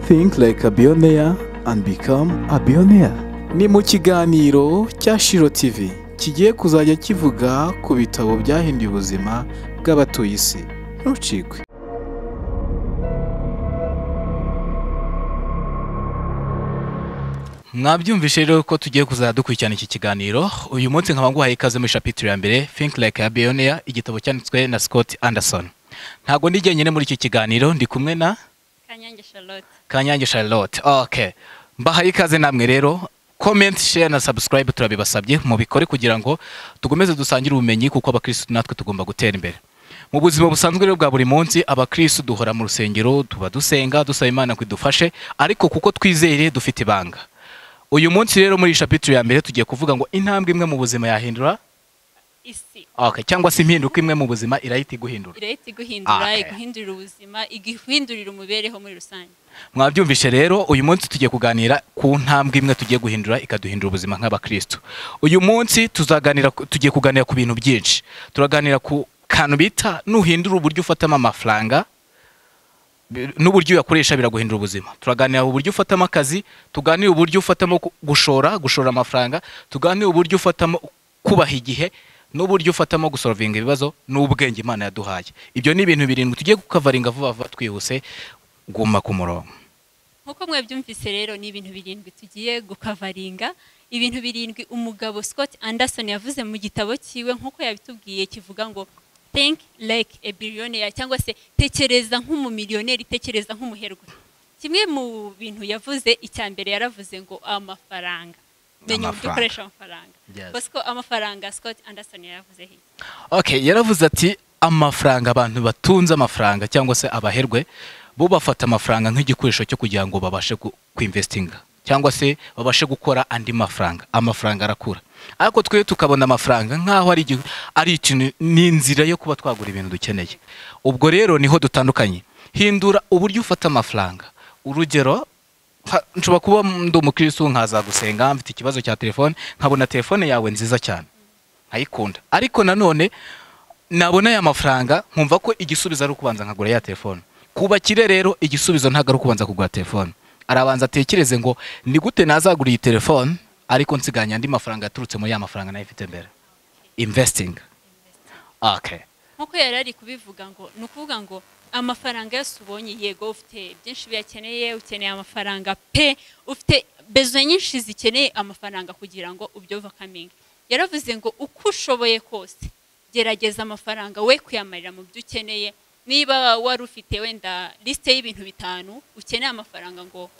Think like a billionaire and become a billionaire. Ni mu kiganiro cya Shiro TV kigiye kuzajya kivuga ku bitabo byahinduye ubuzima bw'abatuye isi. Ntucikwe. mwabyumvishe rero ko tugiye kuzajya dukurikirana iki kiganiro uyu munsi nkaba nguhaye ikaze muri shapitire ya mbere think like a billionaire igitabo cyanditswe na Scott Anderson ntabwo ndi jyenyine muri iki kiganiro ndi kumwe na Kanyange Charlotte. Kanyange Charlotte okay mbahaye ikaze namwe rero comment share na subscribe turabibasabye mubikore kugira ngo tugomeze dusangire ubumenyi kuko abakirisitu natwe tugomba gutera imbere mu buzima busanzwe rero bwa buri munsi abakirisitu duhora mu rusengero tuba dusenga dusaba imana ko idufashe ariko kuko twizeye dufite ibanga uyu munsi rero muri shapitire ya mbere tugiye kuvuga ngo intambwe imwe mu buzima yahindura Isi. okay. cyangwa se impinduka imwe mu buzima irahita iguhindura Irahita iguhindura, Okay. iguhindurira ubuzima, iguhindurira umubereho muri rusange. mwabyumvishe rero uyu munsi tugiye kuganira ku ntambwe imwe tugiye guhindura ikaduhindura ubuzima nk'abakristo uyu munsi tuzaganira ku- tugiye kuganira ku bintu byinshi turaganira ku kantu bita nuhindura uburyo ufatamo amafaranga bi- n'uburyo uyakoresha biraguhindura ubuzima turaganira uburyo ufatamo akazi tuganire uburyo ufatamo ku- gushora gushora amafaranga tuganire uburyo ufatamo kubaha igihe n'uburyo ufatamo gusorovinga ibibazo n'ubwenge imana yaduhaye ibyo ni ibintu birindwi tugiye gukavaringa vuba vuba twihuse guma ku murongo Nkuko mwabyumvise rero ni ibintu birindwi tugiye gukavaringa, ibintu birindwi umugabo Scott Anderson yavuze mu gitabo cyiwe nkuko yabitubwiye kivuga ngo think like a billionaire cyangwa se tekereza nk'umumiliyoneri, tekereza nk'umuherwe. Kimwe mu bintu yavuze icya mbere yaravuze ngo amafaranga. Menya uburyo Amafaranga. ukoresha amafaranga. Yes. Bosco amafaranga Scott Anderson yaravuze he? okay yaravuze ati amafaranga abantu batunze amafaranga cyangwa se abaherwe bo bafata amafaranga nk'igikoresho cyo kugira ngo babashe gu- kwinvestinga cyangwa se babashe gukora andi mafaranga amafaranga arakura ariko twe tukabona amafaranga nk'aho ari igi- ari ikintu ni inzira yo kuba twagura ibintu dukeneye ubwo rero niho dutandukanye hindura uburyo ufata amafaranga urugero ha- nshobora kuba ndi umukirisitu nkaza gusenga mfite ikibazo cya telefone nkabona telefone yawe nziza cyane nkayikunda ariko nanone nabona aya mafaranga nkumva ko igisubizo ari ukubanza nkagura ya telefone ku bakire rero igisubizo ntabwo ari ukubanza kugura telefone arabanza atekereze ngo ni gute nazagura iyi telefone ariko nsiganya andi mafaranga yaturutse muri ya mafaranga nayo ifite mbere imvesitingi okay. nkuko yari ari kubivuga ngo ni ukuvuga ngo amafaranga yose ubonye yego ufite byinshi biyakeneye ukeneye amafaranga pe ufite bezo nyinshi zikeneye amafaranga kugira ngo ubyove kamingi yaravuze ngo uko ushoboye kose gerageza amafaranga we kuyamarira mu byo ukeneye niba wari ufite wenda lisite y'ibintu bitanu ukeneye amafaranga ngo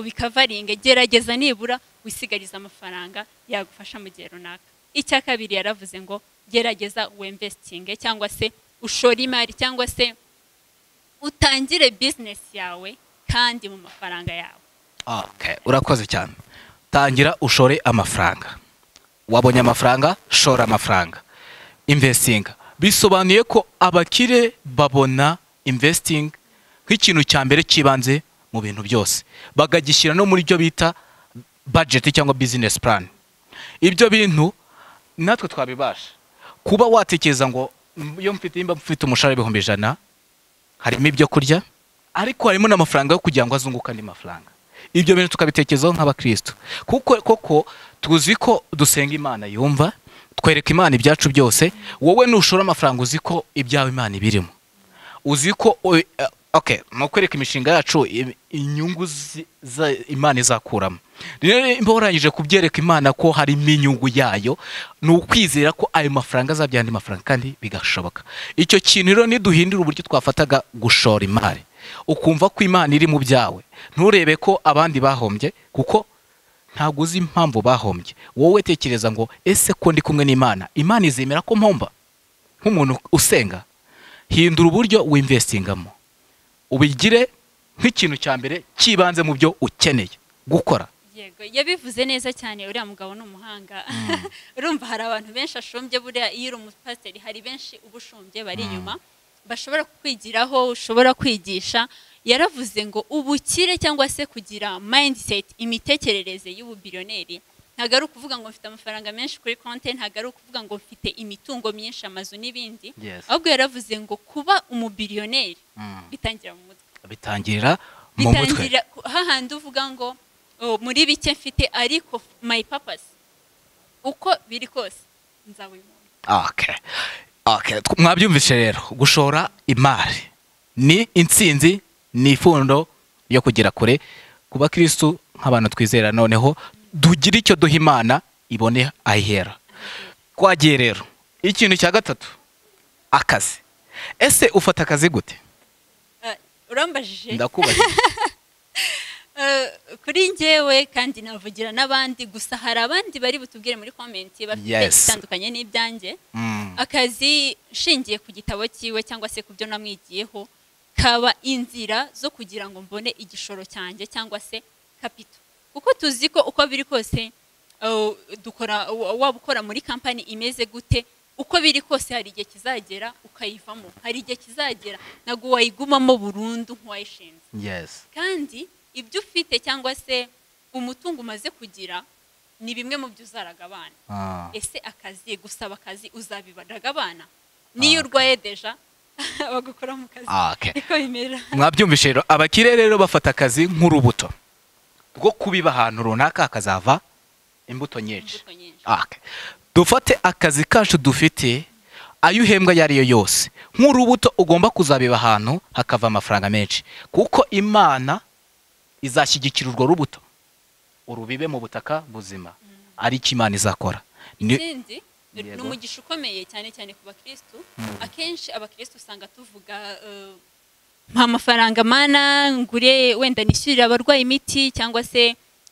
ubikavaringe gerageza nibura wisigarize amafaranga yagufasha mu gihe runaka icya kabiri yaravuze ngo gerageza wemvesitinge cyangwa se ushore imari cyangwa se utangire bizinesi yawe kandi mu mafaranga yawe Okay, urakoze cyane tangira ushore amafaranga wabonye amafaranga shora amafaranga investinga bisobanuye ko abakire babona investing nk'ikintu cya mbere cy'ibanze mu bintu byose bakagishyira no muri byo bita budget cyangwa business plan ibyo bintu natwe twabibasha kuba watekereza ngo "Mm, iyo mfite nimba mfite umushahara w'ibihumbi ijana harimo ibyo kurya ariko harimo n'amafaranga yo kugira ngo azunguke andi mafaranga ibyo bintu tukabitekerezaho nk'abakristo kuko koko tuzi ko dusenga imana yumva twereka imana ibyacu byose wowe nushora amafaranga uzi ko ibyawe imana ibirimo uzi ko o- eh, okay ni ukwereka imishinga yacu i- inyungu zi- za- imana izakuramo rero mba warangije kubyereka imana ko harimo inyungu yayo ni ukwizera ko ayo mafaranga azabyara andi mafaranga kandi bigashoboka icyo kintu rero niduhindura uburyo twafataga gushora imari ukumva ko imana iri mu byawe nturebe ko abandi bahombye kuko ntabwo uzi impamvu bahombye wowe tekereza ngo ese ko ndi kumwe n'imana imana izemera ko mpomba nk'umuntu usenga hindura uburyo wimvestingamo ubigire nk'ikintu cya mbere cy'ibanze mu byo ukeneye gukora yego yabivuze neza cyane uriya mugabo ni umuhanga urumva hari abantu benshi ashombye buriya iyo uri umupasiteri hari benshi uba ushombye bari inyuma bashobora kukwigiraho ushobora kwigisha yaravuze ngo ubukire cyangwa se kugira mindset imitekerereze y'ububiriyoneri ntabwo ari ukuvuga ngo mfite amafaranga menshi kuri konti ntabwo ari ukuvuga ngo mfite imitungo myinshi amazu n'ibindi Yes. ahubwo yaravuze ngo kuba umubiriyoneri bitangira mu mutwe bitangirira mu mutwe bitangira ku- hahandi uvuga ngo "Oh, muri bike mfite ariko my purpose uko biri kose nzawibona Okay. Okay. Tw- mwabyumvise rero gushora imari ni intsinzi ni ifundo yo kugera kure ku bakirisitu nk'abantu twizera noneho dugire icyo duha imana ibone ahihera twagiye rero ikintu cya gatatu akazi ese ufata akazi gute Eh, urambajije ndakubahiriza Eh, kuri njyewe kandi navugira n'abandi gusa hari abandi bari butubwire muri komenti bafite Yes. ibitandukanye n'ibyanjye Mm. akazi nshingiye ku gitabo cyiwe cyangwa se ku byo namwigiyeho kaba inzira zo kugira ngo mbone igishoro cyanjye cyangwa se kapito kuko tuzi ko uko biri kose uh, dukora wa- waba ukora muri kampani imeze gute uko biri kose hari igihe kizagera ukayivamo hari igihe kizagera ntabwo wayigumamo burundu nk'uwayishinze Yes. kandi ibyo ufite cyangwa se umutungo umaze kugira ni bimwe mu byo uzaraga abana Ah. ese akazi gusaba akazi uzabibaraga abana niyo urwaye deja bagukora mu kazi Ah, okay. niko bimera mwabyumvise rero abakire rero bafata akazi nk'urubuto rwo kubiba ahantu runaka hakazava imbuto nyinshi imbuto nyinshi Okay. dufate akazi kacu dufite ayo uhembwa ayo ari yo yose nk'urubuto ugomba kuzabiba ahantu hakava amafaranga menshi kuko imana izashyigikira urwo rubuto urubibe mu butaka buzima ari icyo imana izakora Ni- ikindi ni Yego. umugisha ukomeye cyane cyane ku bakirisitu akenshi abakirisitu usanga tuvuga eh, mpa amafaranga mana ngure wenda nishyurire abarwayi imiti cyangwa se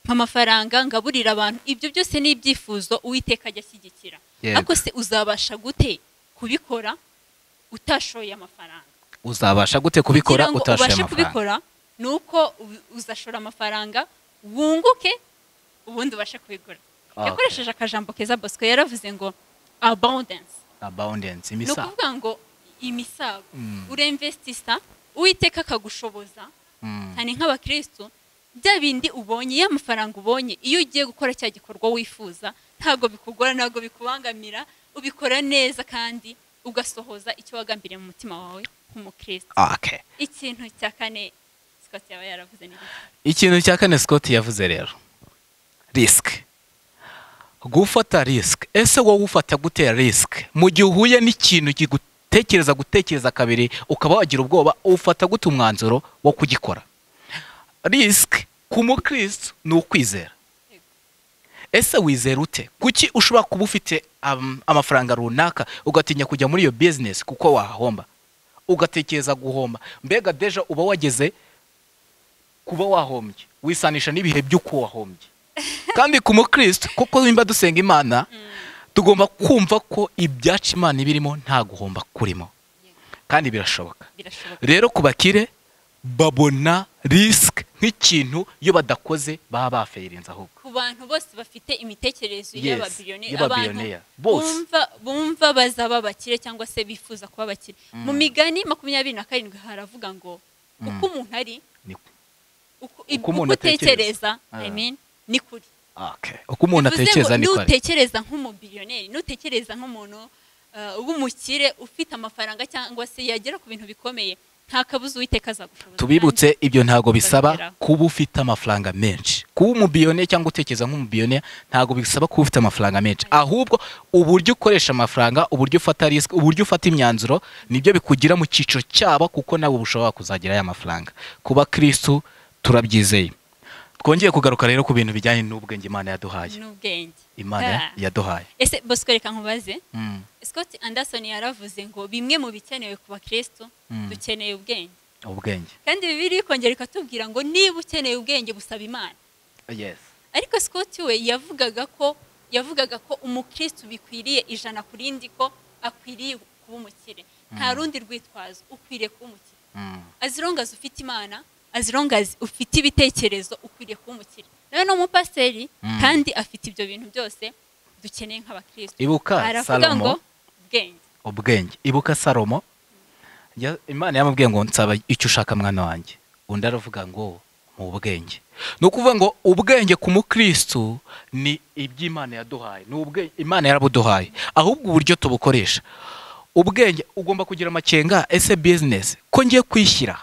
mpa amafaranga ngaburire abantu ibyo byose ni ibyifuzo uwiteka ajya ashyigikira Yego. ariko se uzabasha gute kubikora utashoye amafaranga uzabasha gute kubikora kugira ngo utashoye ubashe amafaranga kubikora ni uko u- uzashora amafaranga wunguke ubundi ubashe kubigura Okay. yakoresheje akajambo keza bosco yaravuze ngo abundance abundance ni imisa ukuvuga ngo imisago Mm. uremvestisha uwiteka akagushoboza Mm. cyane nk'abakirisitu bya bindi ubonye iyo amafaranga ubonye iyo ugiye gukora cya gikorwa wifuza ntabwo bikugora ntabwo bikubangamira ubikora neza kandi ugasohoza icyo wagambiriye mu mutima wawe nk'umukirisitu Okay. ikintu cya kane Scott yaba yaravuze ni iki? ikintu cya kane Scott yavuze rero risike gufata risike ese wowe ufata gutera risike mu gihe uhuye n'ikintu kigutekereza gutekereza kabiri ukaba wagira ubwoba ufata gute umwanzuro wo kugikora risike ku mukristo ni ukwizera ese wizera ute kuki ushobora kuba ufite am- amafaranga runaka ugatinya kujya muri iyo bizinesi kuko wahomba ugatekereza guhomba mbega deja uba wageze kuba wahombye wisanisha n'ibihe by'uko wahombye kandi ku mukristo kuko nimba dusenga imana tugomba kumva ko ibyacu imana ibirimo nta guhomba kurimo kandi birashoboka birashoboka rero ku bakire babona risike nk'ikintu iyo badakoze baba bafayirinze ahubwo ku bantu bose bafite imitekerereze Yes, y'ababillionaire abantu y'ababillionaire, bose. bumva bumva bazaba abakire cyangwa se bifuza kuba abakire mu migani makumyabiri na karindwi haravuga ngo uko umuntu ari Ni- uko ib- Uko umuntu uko utekereza atekereza. I Ah. mean, ni kuri Okay. uko umuntu Bivuze ngo atekereza niko ari nutekereza nk'umubillionaire nutekereza nk'umuntu eh, w'umukire ufite amafaranga cyangwa se yagera ku bintu bikomeye nta kabuza uwiteka azagushoboza tubibutse ibyo ntabwo bisaba Bakigeraho. kuba ufite amafaranga menshi kuba umubiyone cyangwa utekereza nk'umubiyone ntabwo bisaba kuba ufite amafaranga menshi ahubwo uburyo ukoresha amafaranga uburyo ufata risike uburyo ufata imyanzuro nibyo bikugira mu cyiciro cyabo kuko nawe ushobora kuzagira aya mafaranga kuba kirisitu turabyizeye twongeye kugaruka rero ku bintu bijyanye n'ubwenge imana yaduhaye n'ubwenge imana Ah. yaduhaye ese bosco reka nkubaze Mm. scott anderson yaravuze ngo bimwe mu bikenewe ku bakirisitu Mm. dukeneye ubwenge ubwenge kandi bibiri ikongera ikatubwira ngo niba ukeneye ubwenge busaba imana yes ariko scott we yavugaga ko yavugaga ko umukirisitu bikwiriye ijana ku rindi ko akwiriye kuba umukire nta rundi rwitwazo ukwiriye kuba umukire Mm. azirongazi ufite imana azirongazi ufite ibitekerezo ukwiriye kuba umukire nawe ni umupasiteri Mm. kandi afite ibyo bintu byose dukeneye nk'abakirisitu ibuka aravuga ngo salomo ubwenge ubwenge ibuka salomo ya- imana yamubwiye ngo nsaba icyo ushaka mwana wanjye undi aravuga ngo mu bwenge ni ukuvuga ngo ubwenge ku mukristo ni iby'imana yaduhaye ni ubwenge imana yarabuduhaye ahubwo uburyo tubukoresha ubwenge ugomba kugira amakenga ese bizinesi ko ngiye kwishyira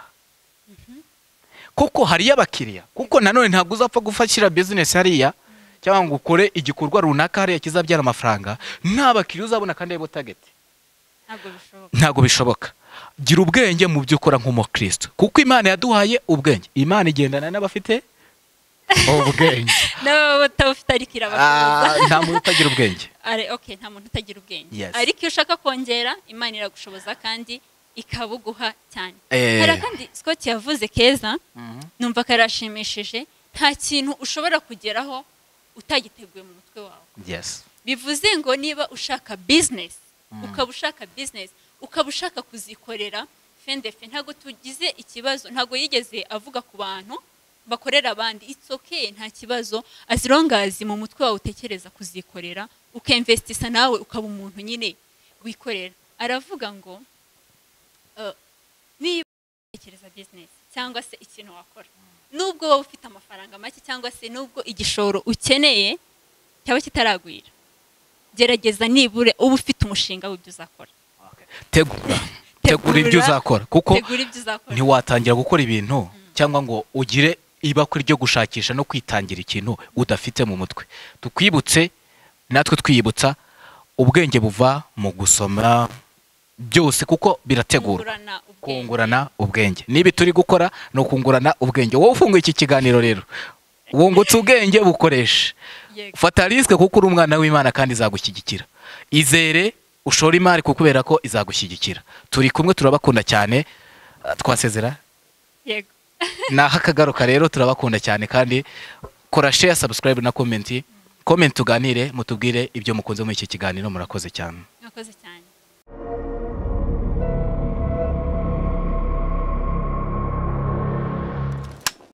kuko hariyo abakiriya kuko nanone ntabwo uzapfa gufashyira bizinesi hariya cyangwa ngo ukore igikorwa runaka hariya kizabyara amafaranga nta bakiriya uzabona kandi aribo tageti ntabwo bishoboka ntabwo bishoboka gira ubwenge mu byo ukora nk'umukristo kuko imana yaduhaye ubwenge imana igendana n'abafite ubwenge n'ababa batabufite ariko irabakomeza Ah, nta muntu utagira ubwenge Ari- okay nta muntu utagira ubwenge Yes. ariko iyo ushaka kongera imana iragushoboza kandi ikabuguha cyane Eh. hari akandi scott yavuze keza numva karashimishije nta kintu ushobora kugeraho utagiteguye mu mutwe wawe yes bivuze ngo niba ushaka bizinesi ukaba ushaka bizinesi ukaba ushaka kuzikorera fendefe ntabwo tugize ikibazo ntabwo yigeze avuga ku bantu bakorera abandi it's okay nta kibazo as long as mu mutwe wawe utekereza kuzikorera ukemvesitisa nawe ukaba umuntu nyine wikorera aravuga ngo eh, niba utekereza bizinesi cyangwa se ikintu wakora nubwo wowe ufite amafaranga make cyangwa se nubwo igishoro ukeneye cyaba kitaragwira gerageza nibure uba ufite umushinga w'ibyo uzakora tegura tegura ibyo uzakora kuko tegura ibyo uzakora ntiwatangira gukora ibintu cyangwa ngo ugire ibakwe ryo gushakisha no kwitangira ikintu udafite mu mutwe tukwibutse natwe twiyibutsa ubwenge buva mu gusoma byose kuko birategurwa kungurana ubwenge. kungurana ubwenge niba turi gukora ni ukungurana ubwenge wowe ufunguye iki kiganiro rero wungutse ubwenge bukoreshe Yego. fata risike kuko uri umwana w'imana kandi izagushyigikira izere ushore imari kubera ko izagushyigikira turi kumwe turabakunda cyane Ah, twasezera yego naho akagaruka rero turabakunda cyane kandi kora share subscribe na komenti komenti tuganire mutubwire ibyo mukunze muri iki kiganiro murakoze cyane mwakoze cyane